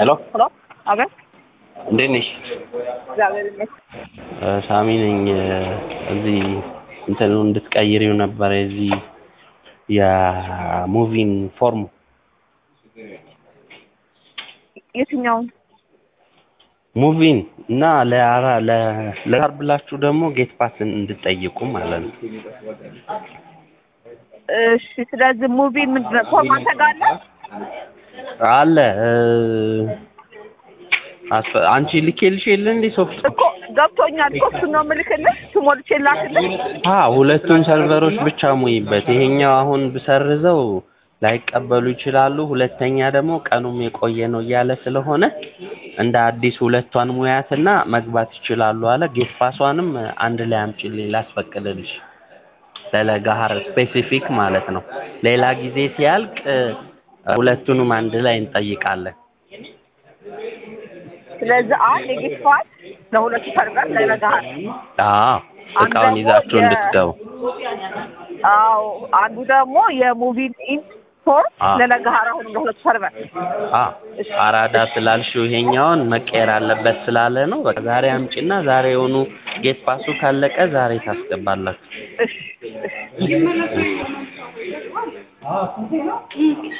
ሄሎ ሄሎ አቤት። እንዴት ነሽ? እግዚአብሔር ይመስገን። እ ሳሚ ነኝ። እዚህ እንትኑ እንድትቀይሪው ነበረ የዚህ የሙቪን ፎርም የትኛውን? ሙቪን እና ለአራ ለ- ለአርብ ብላችሁ ደግሞ ጌት ፓስ እንድትጠይቁ ማለት ነው። እሺ። ስለዚህ ሙቪ ምንድን ነው? ፎርም አንተ ጋር አለ? አለ እ አስፈ- አንቺ ልኬልሽ የለ እንዴ ሶፍት እኮ ገብቶኛል። ሶስቱን ነው የምልክልህ። ስሞልቼ ላክልህ። አ ሁለቱን ሰርቨሮች ብቻ ሙይበት። ይሄኛው አሁን ብሰርዘው ላይቀበሉ ይችላሉ። ሁለተኛ ደግሞ ቀኑም የቆየ ነው እያለ ስለሆነ እንደ አዲስ ሁለቷን ሙያትና መግባት ይችላሉ አለ። ጌት ፓሷንም አንድ ላይ አምጪልኝ ላስፈቅድልሽ ለለጋሃር ስፔሲፊክ ማለት ነው። ሌላ ጊዜ ሲያልቅ እ፣ ሁለቱንም አንድ ላይ እንጠይቃለን። ስለዚህ አንድ የጌት ፓስ ለሁለቱ ሰርቨር ለነጋር አዎ አንድ እቃውን ደግሞ ይዛችሁ የ- እንድትገቡ አዎ አንዱ ደግሞ የሙቪ ኢንት ፎርም አዎ። ለነጋር አሁንም ለሁለቱ ሰርቨር አ አራዳ ስላልሽው ይሄኛውን መቀየር አለበት ስላለ ነው። በቃ ዛሬ አምጪና ዛሬ የሆኑ ጌት ፓሱ ካለቀ ዛሬ ታስገባላችሁ። እሺ እሺ